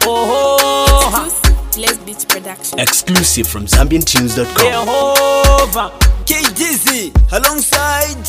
Oh, Les Beach Production. Exclusive from ZambianTunes.com. Yehova KDZ alongside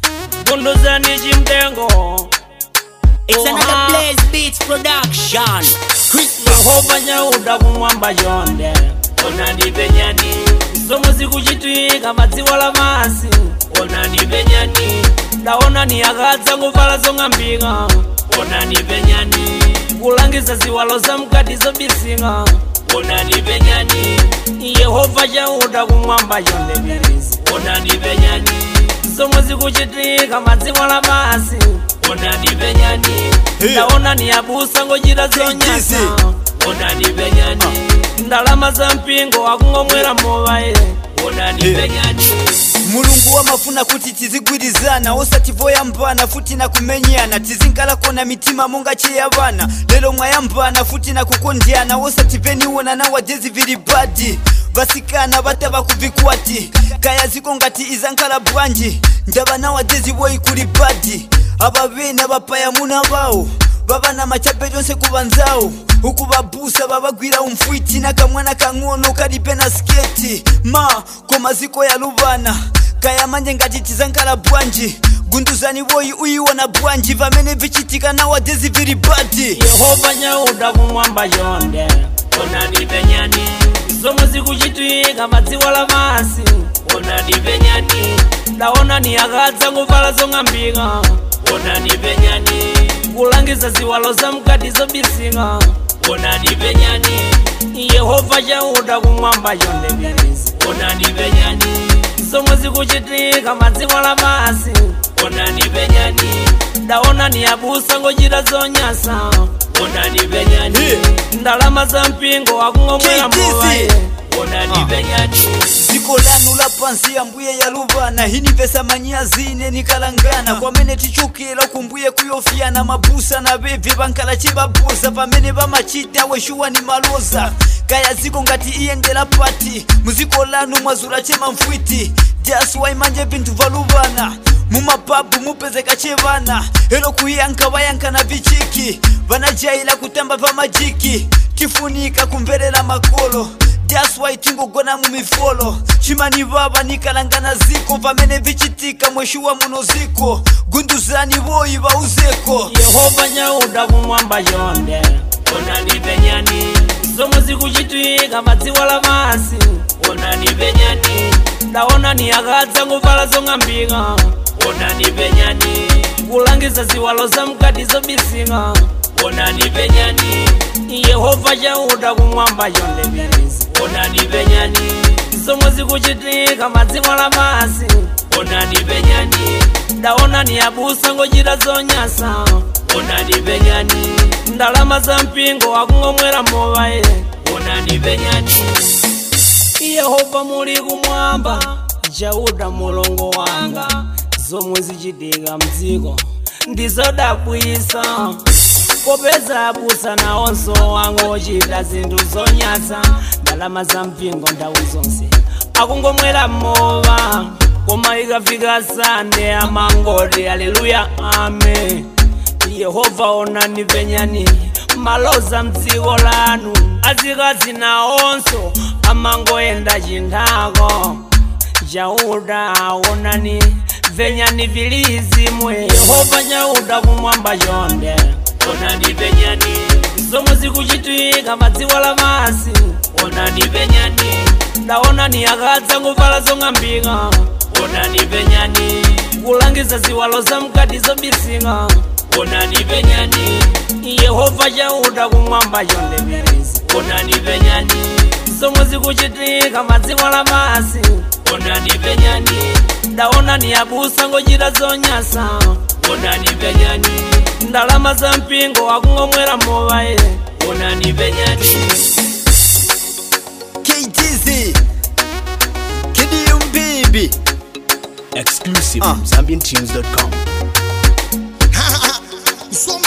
gunduzani chimtengo It's Oha. another Blaze Beats production. Christmas. yehova nyauda kumwamba chonde onani penyani zomwe zikuchitika madziwa la masi onani penyani ndaonani akadza kuvala zong'ambika onani penyani kulangiza ziwalo za mkati zobisika onani penyani yehova chauda kumwamba chonde perezi onani penyani zomwe zikuchitika madziwa la masi onani penyani Hey. ndaonani abusa ngochita zonyasa onani penyani ndalama za mpingo akungomwera movaye onani Hey. penyani mulungu wamafuna kuti tizigwirizana osativoyambana futi na kumenyana tizinkalakona mitima monga cheyavana lero mwayambana futi na kukondyana osatipeniwonana wajezi vili badi vasikana vatava kuvikwati kaya ziko ngati izankhala bwanji ndavana wajezi voyi kuli badi ava vena vapaya muna vawo vava na machape tonse kuvanzawo uku vabusa vavagwira umfwiti na kamwana kang'ono kalipe na sketi ma koma ziko ya luvana kaya manje ngati tizankhala bwanji gunduzani voyi uyiwona bwanji vamene vichitika nawadezi vili badi yehova nyauda kumwamba chonde onani penyani zomwe zikuchitika madziwa la masi onani penyani ndaonani akadza kuvala zong'ambika onani penyani kulangiza ziwalo za mkati zobisika onani penyani yehova chauda kumwamba chonde perezi onani penyani zomwe zikuchitika madziwa la masi onani penyani ndaonani abusa ngochita zonyasa onani penyani Hey. ndalama za mpingo akungomwera KTC. movaye onani penyani dziko lanu la pansi ambuye yaluvana hinivesa manyazine nikalangana kwamene tichukira kumbuye kuyofiyana mabusa na vevi vankala chivabusa pamene vamachita weshuwa ni maloza kaya ziko ngati iyendera pati muziko lanu mwazula chema mfwiti jaswai manje vinthu valuvana mumapabu mupezeka chevana ero kuyanka vayanka na vichiki vanajaila kutamba va majiki tifunika kumverera makolo That's why tingogona mumifolo chimani vava nikalangana ziko pamene vichitika mweshuwa muno ziko gunduzani voyi vauzeko yehova nyauda kumwamba chonde onani penyani zomwe zikuchitika madziwa la masi onani penyani ndaonani akadza kuvala zong'ambika onani penyani kulangiza ziwalo za mkati zobisika onani penyani yehova chauda kumwamba chonde perezi onani penyani zomwe zikuchitika madziwa la masi onani penyani ndaonani abusa ngochita zonyasa onani penyani ndalama za mpingo akungomwera movaye onani penyani yehova muli kumwamba chauda mulongo wanga zomwe zichitika mdziko ndizodabwisa popeza abusa nawonso wangu ochita zinthu zonyasa ndalama za mpingo nthawi zonse akungomwera mowa koma ikafika sande amangoti aleluya ame yehova onani penyani maloza mdziko lanu azikazi nawonso amangoyenda chinthako chauda onani penyani vilizimwe yehova nyauda kumwamba chonde onani penyani zomwe zikuchitika madziwa la masi onani penyani ndaonani akadza kuvala zong'ambika onani penyani kulangiza ziwalo za mkati zobisika onani penyani yehova chauda kumwamba chonde perezi onani penyani zomwe zikuchitika madziwa la masi onani penyani ndaonani abusa ngochita zonyasa onani penyani ndalama za mpingo akungomwera movaye onani penyani KTZ Kidium baby Exclusive Ah. from ZambianTunes.com. Some